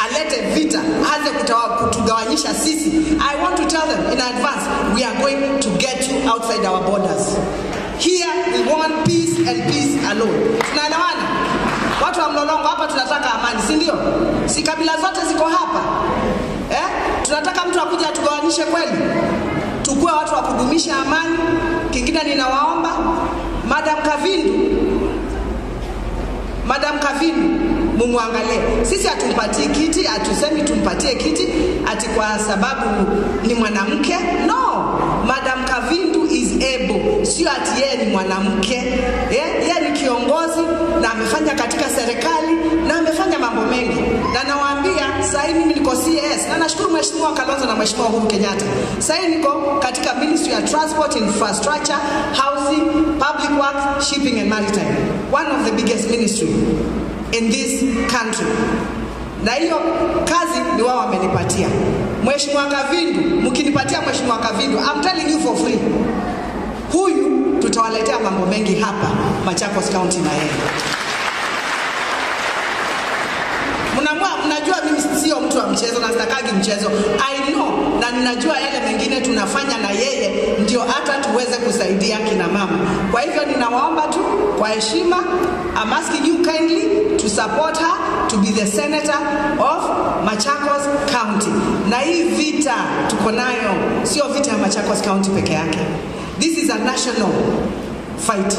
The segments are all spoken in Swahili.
alete vita, aanze kutawa- kutugawanyisha sisi. I want to tell them in advance, we are going to get you outside our borders. Here we want peace and peace alone. Tunaelewana? Watu wa Mlolongo hapa tunataka amani, si ndio? Si kabila zote ziko hapa eh? Tunataka mtu akuja atugawanishe kweli? Tukuwe watu wa kudumisha amani. Kingine ninawaomba Madam Kavindu, Madam Kavindu mumwangalie. Sisi hatumpatii kiti, hatusemi tumpatie kiti ati kwa sababu ni mwanamke. No, Madam Kavindu is able, sio ati yeye ni mwanamke. Yeah, yeye ni kiongozi na amefanya katika serikali na amefanya mambo mengi, na nawaambia sasa hivi mimi niko CS na nashukuru Mheshimiwa Kalonzo na Mheshimiwa Uhuru Kenyatta. Sasa hivi niko katika Ministry ya Transport, Infrastructure, Housing, Public Works, Shipping and Maritime, one of the biggest ministry in this country na hiyo kazi ni wao wamenipatia. Mheshimiwa Kavindu, mkinipatia Mheshimiwa Kavindu, I'm telling you for free, huyu tutawaletea mambo mengi hapa Machakos County na yeye. Mnamua, mnajua mimi sio mtu wa mchezo na sitakagi mchezo. I know na ninajua yale mengine tunafanya na yeye ndio hata tuweze kusaidia kina mama. Kwa hivyo ninawaomba tu kwa heshima, I'm asking you kindly to support her to be the senator of Machakos County. Na hii vita tuko nayo sio vita ya Machakos County peke yake. This is a national fight.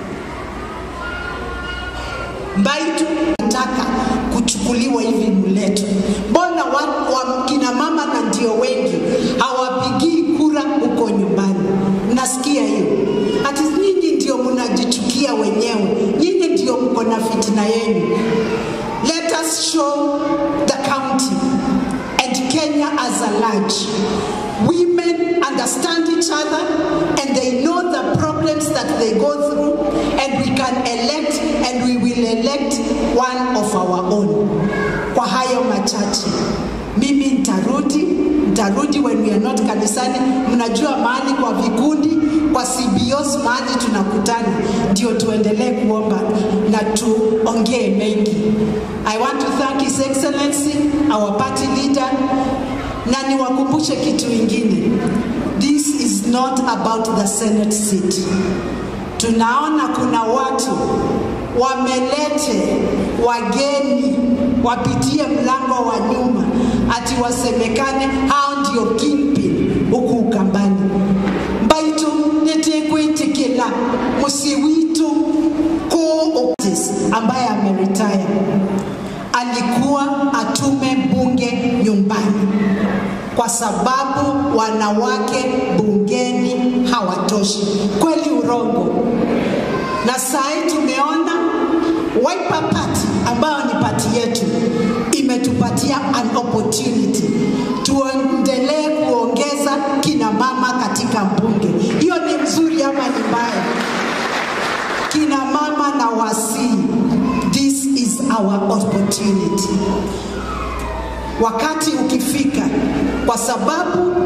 Mbaitu nataka kuchukuliwa hivi mletu. Mbona wa, wa kina mama na ndio wengi hawapigii kura huko nyumbani? Nasikia hiyo ati nyinyi ndio mnajichukia wenyewe, nyinyi ndio mko na fitina yenu. Let us show the county and Kenya as a large. Women understand each other and they know the problems that they go through and we can elect and we will elect one of our own. Kwa hayo machache, mimi nitarudi, nitarudi when we are not kanisani. Mnajua mahali kwa vikundi, kwa CBOs mahali tunakutana, ndio tuendelee kuomba na tuongee mengi. I want to thank His Excellency, our party leader, na niwakumbushe kitu ingine. This is not about the Senate seat. Tunaona kuna watu wamelete wageni wapitie mlango wa nyuma, ati wasemekane hao ndio kingpin huku Ukambani. Mbaitu nitikwitikila musiwitu kuu Otis ambaye ameretire alikuwa atume bunge nyumbani kwa sababu wanawake bungeni hawatoshi. Kweli urongo? Na saa hii tumeona Wiper Party ambayo ni pati yetu imetupatia an opportunity tuendelee kuongeza kina mama katika bunge. Hiyo ni mzuri ama ni mbaya? Kina mama na wasii, this is our opportunity wakati ukifika, kwa sababu